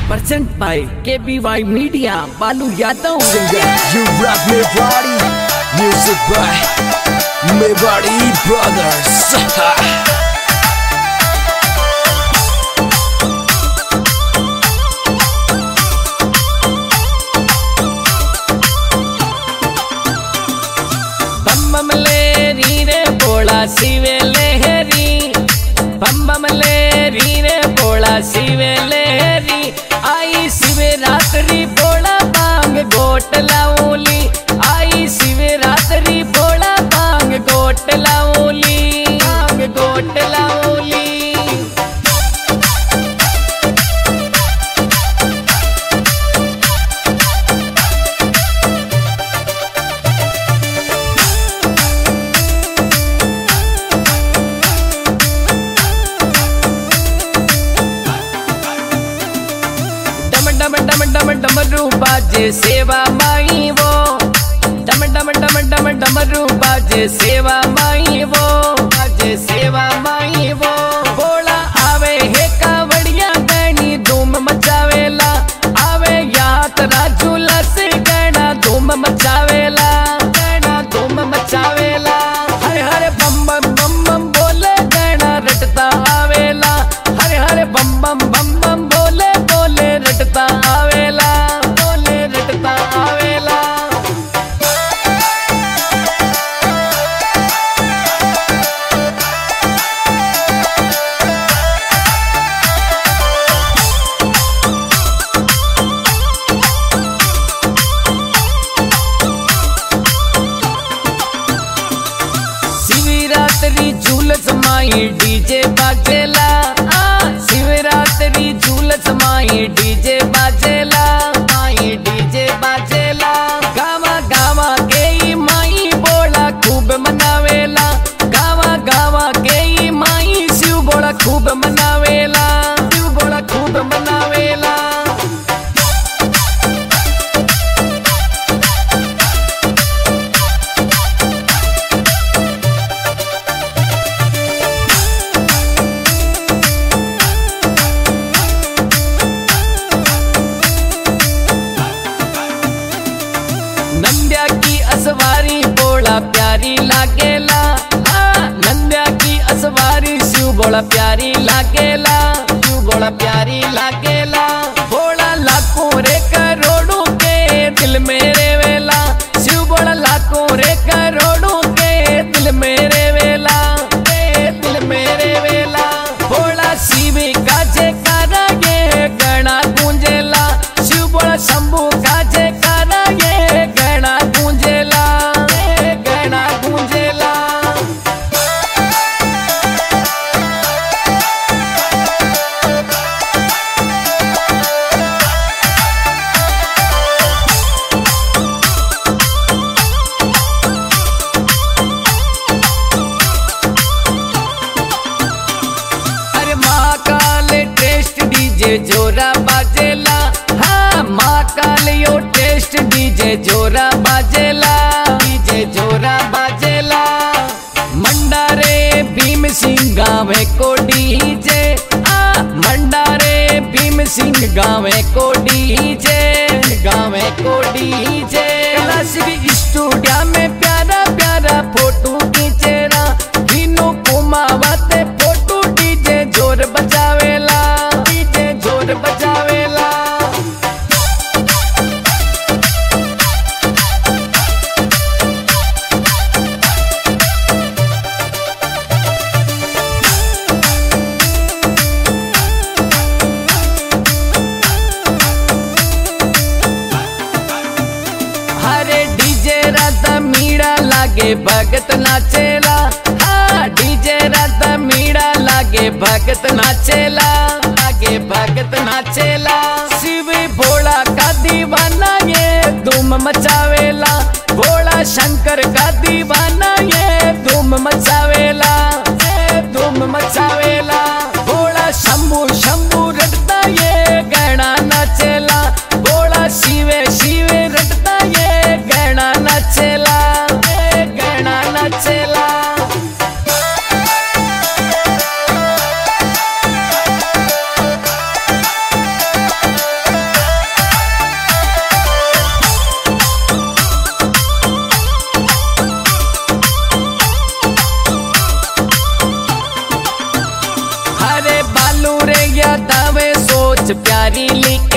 present by KBY Media, Balu Yadav. You rock me body, music by me body brothers. बम बम ले री रे बोला शिवे लहरी बम बम ले री रे बोला शिवे लहरी आई शिवे रात्रि बोला बांग गोट लाऊली आई शिवे रात्रि बोला बांग गोट लाऊली बांग गोट लाऊली डम डम डम डम डमरू बाजे सेवा माई वो डम डम डम डम डमरू बाजे सेवा माई वो बाजे सेवा माई वो बोला आवे हे कावड़िया गणी धूम मचावेला आवे यात्रा झूला से गणा धूम मचावेला गणा धूम मचावेला हरे हरे बम बम बम बम बोले गणा रटता आवेला हरे हरे बम बम बम बम बोले बोले रटता आवेला बोले रटता आवेला शिवरात्रि झूलस माई डीजे बाजेला आ शिवरात्रि झूलस माई डीजे बाजेला माई डीजे बाजेला गावा गावा के ई माई बोला खूब मनावेला गावा गावा के ई माई शिव बोला खूब मनावेला शिव बोला खूब मनावेला नंद्या की असवारी बोला प्यारी लागेला हाँ, नंद्या की असवारी शिव बोला प्यारी लागेला शिव बोला प्यारी लागेला बोला लाखों रे करोड़ों के दिल मेरे वेला शिव बोला लाखों रे करोड़ों के दिल मेरे वेला के दिल मेरे वेला बोला शिव का जयकारा ये गणा गूंजेला शिव बोला शंभू का जयकारा ये गणा गूंजेला ये गणा गूंजेला अरे महाकाल टेस्ट डीजे जोरा बाजेला हाँ महाकाल यो टेस्ट डीजे जोरा बाजेला डीजे जोरा बाजेला मंडारे भीम सिंह गावे को डीजे आ मंडारे भीम सिंह गावे को डीजे गावे को डीजे क्लासिक स्टूडियो में प्यारा प्यारा फोटो खींचेरा तीनों कुमावते फोटो डीजे जोर बजावेला डीजे जोर बजावेला हरे डीजे राधा मीड़ा लागे भगत नाचेला हाँ डीजे राधा मीड़ा लागे भगत नाचेला लागे भगत नाचेला शिव भोला का दीवाना ये धूम मचावेला भोला शंकर का दीवाना ये धूम मचावेला ये धूम मचावेला भोला शंभू शंभू रटता ये गणा नाचेला भोला शिवे शिवे रटता ये गणा नाचेला ये गणा नाचेला सबसे प्यारी लेके